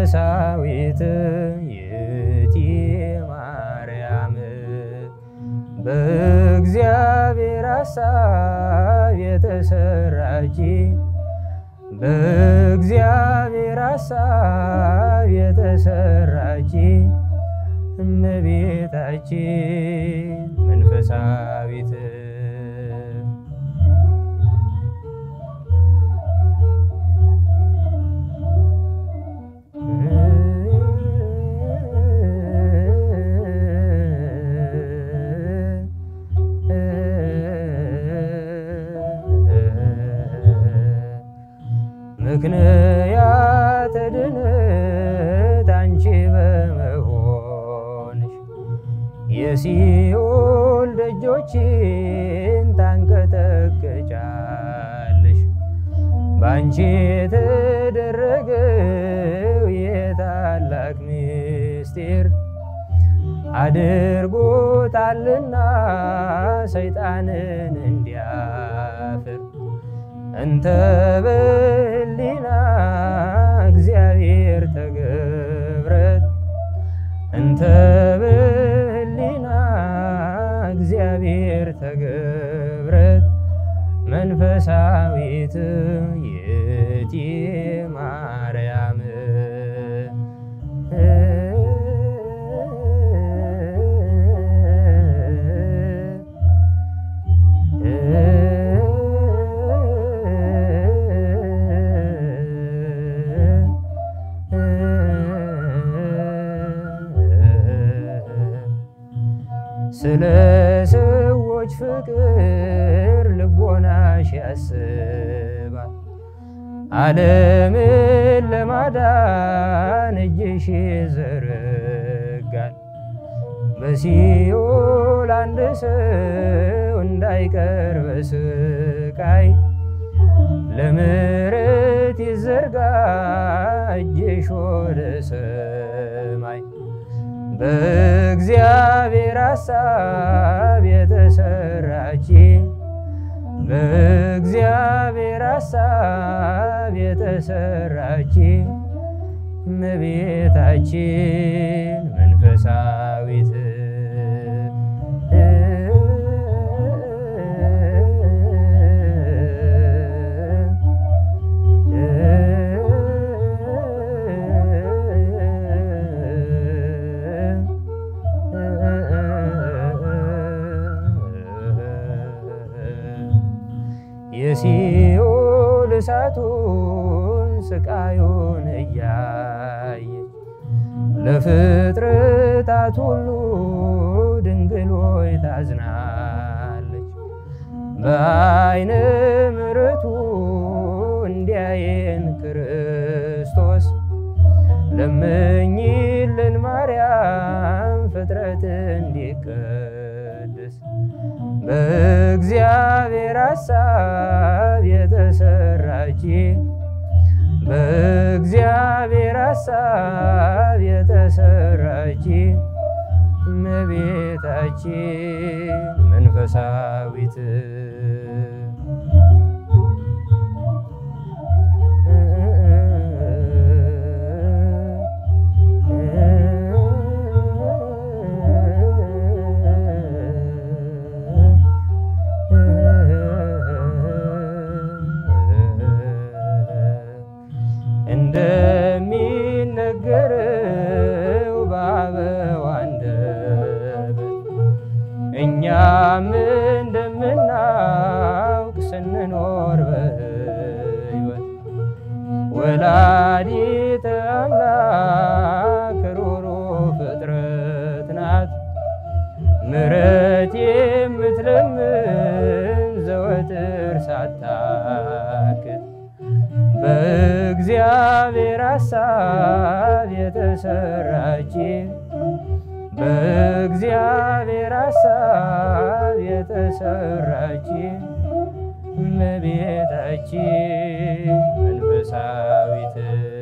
መንፈሳዊት ይእቲ ማርያም በእግዚአብሔር ሐሳብ የተሰራች በእግዚአብሔር ሐሳብ የተሰራች እመቤታችን መንፈሳዊት ምክንያተ ድነት አንቺ በመሆንሽ የሲኦል ደጆችን ታንቀጠቅጫለሽ። በአንቺ የተደረገው የታላቅ ምስጢር አድርጎታልና ሰይጣንን እንዲያፍር እንተ በህሊና እግዚአብሔር ተገብረት እንተ በህሊና እግዚአብሔር ተገብረት መንፈሳዊት ይእቲ ማርያም ስለ ሰዎች ፍቅር ልቦናሽ ያስባል። ዓለምን ለማዳን እጅሽ ይዘረጋል። በሲኦል አንድ ሰው እንዳይቀር በስቃይ ለምሕረት ይዘርጋ እጅሽ ወደ ሰማይ በእግዚአብሔር ሐሳብ የተሰራች በእግዚአብሔር ሐሳብ የተሰራች እመቤታችን መንፈሳዊት የሲኦል እሳቱን ስቃዩን እያየች ለፍጥረታት ሁሉ ድንግል ሆይ ታዝናለች። በዓይነ ምሕረቱ እንዲያየን ክርስቶስ ለምኝልን ማርያም ፍጥረት እንዲቀድስ በእግዚአብሔር ሐሳብ የተሰራች በእግዚአብሔር ሐሳብ የተሰራች እመቤታችን መንፈሳዊት እንደሚነገረው በአበው አንደበት እኛም እንደምናውቅ ስንኖር በሕይወት ወላዲተ አምላክ ሩሩ ፍጥረት ናት ምሕረት የምትለምን ዘወትር ሳታክት በእግዚአብሔር ሐሳብ የተሰራች በእግዚአብሔር ሐሳብ የተሰራች እመቤታችን መንፈሳዊት